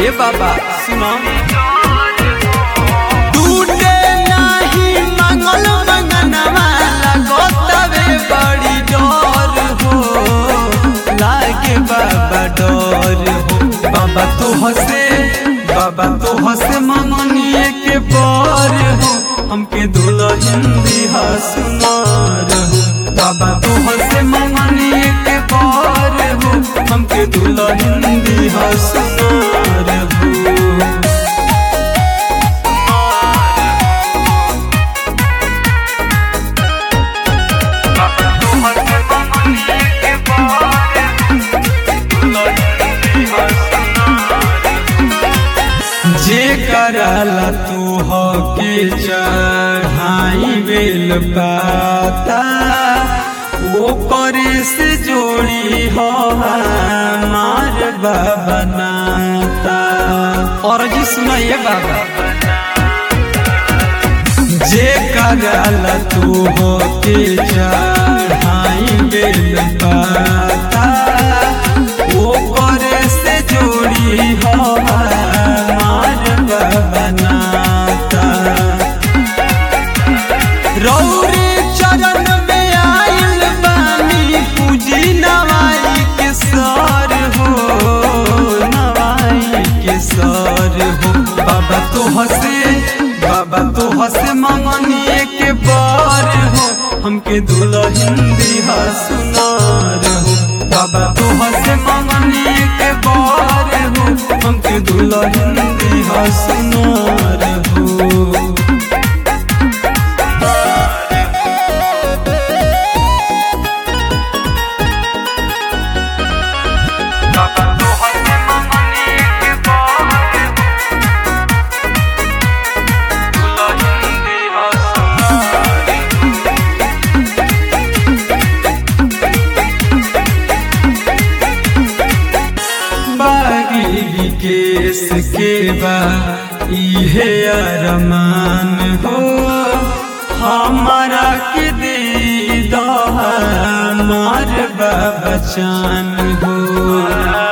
ए बाबा सुनो टूटे नाही मंगल मंगनवा लगोतवे बड़ी डोर हो लागे बाबा डोर हो बाबा तो हसे बाबा तो हसे मंगनिए के पर हो हमके दुल्हन दिहा सुनार हो बाबा तो हसे मंगनिए के पर हो हमके दुल्हन दिहा सुनार हो जे करला तू हो के चढ़ाई बेल पाता वो करे से जोड़ी हो हमार बाबा नाता और जी सुनाइए बाबा जे करला तू हो के चढ़ाई बेल पाता वो करे से जोड़ी हो हमार बाबा नाता रौरे चरण में आइल बानी पूजी नवाई के सर हो नवाई के सर हो बाबा तो हसे बाबा तो हसे मंगनिए के बार हो हमके दुल्हन दिहा सुनार हो बाबा तो हसे मंगनिए के बार हो हमके दुल्हन दिहा सुनार हो बागी केस के बा इहे अरमान हो हमारा के दे दो हमार बचान हो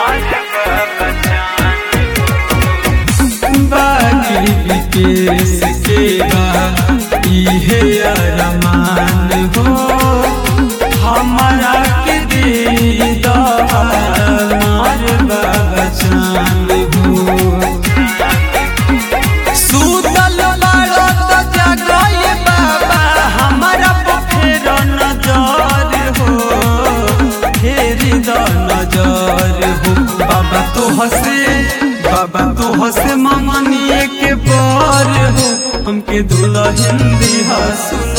बागी केस के बा इहे अरमान हो हमारा के दे दो हमार बचान हो सुतल बाड़ो तो जागोए बाबा हमारा फेर नजर हो फेरी द नजर हो बाबा तो हसे बाबा तो हसे मंगनिए के पर हो हमके दुल्हन दिहा सुन